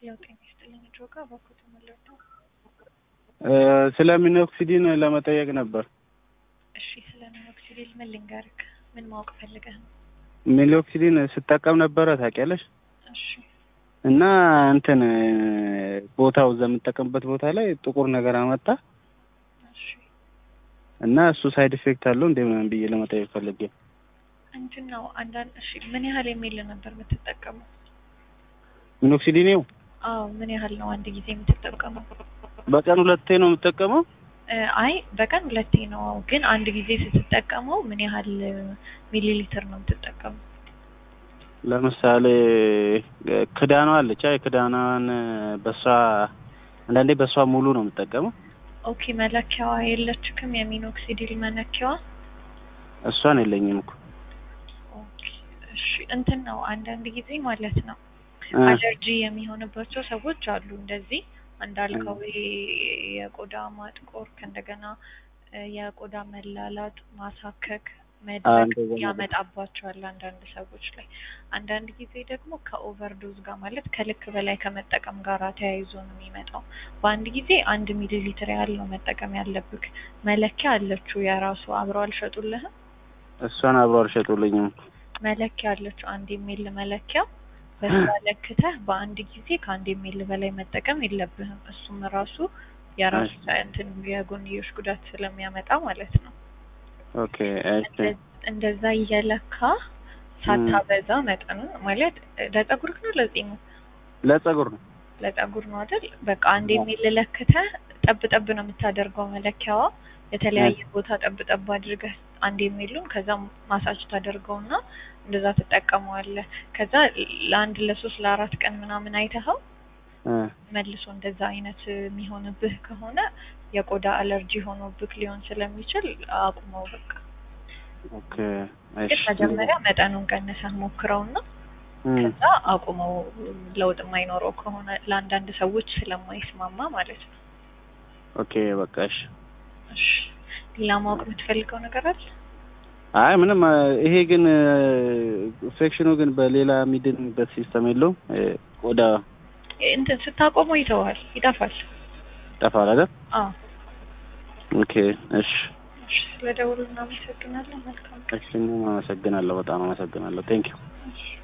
ያው ጤና ይስጥልኝ ጆጋ በኩት መለዶ ስለ ሚኖክሲዲን ለመጠየቅ ነበር። እሺ ስለ ሚኖክሲዲል ምን ልንገርክ? ምን ማወቅ ፈልገህ ነው? ሚኖክሲዲን ስጠቀም ነበረ ታውቂያለሽ። እሺ እና እንትን ቦታው እዛ የምጠቀምበት ቦታ ላይ ጥቁር ነገር አመጣ እሺ እና እሱ ሳይድ ኢፌክት አለው እንደ ምናምን ብዬ ለመጠየቅ ፈልጌ። እንትን ነው አንዳንድ እሺ ምን ያህል የሚል ነበር የምትጠቀመው? ሚኖክሲዲኔው አዎ ምን ያህል ነው አንድ ጊዜ የምትጠቀመው? በቀን ሁለቴ ነው የምጠቀመው። እ አይ በቀን ሁለቴ ነው፣ ግን አንድ ጊዜ ስትጠቀመው ምን ያህል ሚሊ ሊትር ነው የምትጠቀመው? ለምሳሌ ክዳኗ አለች አይ ክዳኗን በሷ አንዳንዴ በሷ ሙሉ ነው የምጠቀመው። ኦኬ መለኪያዋ የለችክም? የሚኖክሲዲል መለኪያዋ? እሷን የለኝም እኮ ኦኬ እሺ እንትን ነው አንዳንድ ጊዜ ማለት ነው እ አለርጂ የሚሆንባቸው ሰዎች አሉ። እንደዚህ እንዳልከው ይሄ የቆዳ ማጥቆር ከእንደገና እ የቆዳ መላላጥ፣ ማሳከክ፣ አዎ፣ መድረቅ እንደዛ ነገር። ያመጣባቸዋል አንዳንድ ሰዎች ላይ። አንዳንድ ጊዜ ደግሞ ከኦቨርዶዝ ጋር ማለት ከልክ በላይ ከመጠቀም ጋር ተያይዞ ነው የሚመጣው። በአንድ ጊዜ አንድ ሚሊ ሊትር ያህል ነው መጠቀም ያለብክ። መለኪያ አለችው የራሱ አብረው አልሸጡልህም? እሷን አብሮ አልሸጡልኝም። መለኪያ አለችው አንድ የሚል መለኪያ በዛ ለክተህ በአንድ ጊዜ ከአንድ የሚል በላይ መጠቀም የለብህም። እሱም ራሱ የራሱ እንትን የጎንዮሽ ጉዳት ስለሚያመጣ ማለት ነው። ኦኬ እሺ እንደ- እንደዛ እየለካ ሳታበዛ መጠኑን ማለት ለጸጉርክ ነው ለጺሙ ለጸጉር ነው። ለጸጉር ነው አይደል? በቃ አንድ የሚል ለክተህ ጠብ ጠብ ነው የምታደርገው መለኪያዋ። የተለያየ ቦታ ጠብ ጠብ አድርገህ አንድ የሚሉን ከዛ ማሳጅ ታደርገውና እንደዛ ትጠቀመዋለህ። ከዛ ለአንድ ለሶስት ለአራት ቀን ምናምን አይተኸው እ መልሶ እንደዛ አይነት የሚሆንብህ ከሆነ የቆዳ አለርጂ ሆኖብህ ሊሆን ስለሚችል አቁመው በቃ። ኦኬ ግን እሺ መጀመሪያ መጠኑን ቀንሰህ ሞክረውና እ ከዛ አቁመው ለውጥ የማይኖረው ከሆነ ለአንዳንድ ሰዎች ስለማይስማማ ማለት ነው። ኦኬ በቃ እሺ። እሺ ሌላ ማወቅ የምትፈልገው ነገር አለ? አይ ምንም እ ይሄ ግን ኢንፌክሽኑ ግን በሌላ የሚድንበት ሲስተም የለውም። እ ቆዳ እንትን ስታቆመው ይተዋል፣ ይጠፋል። ይጠፋል አይደል? አዎ ኦኬ እሺ እሺ፣ ስለደውሉ እናመሰግናለን። መልካም ቀን። እሺ እኔም አመሰግናለሁ። በጣም አመሰግናለሁ። ቴንኪው እሺ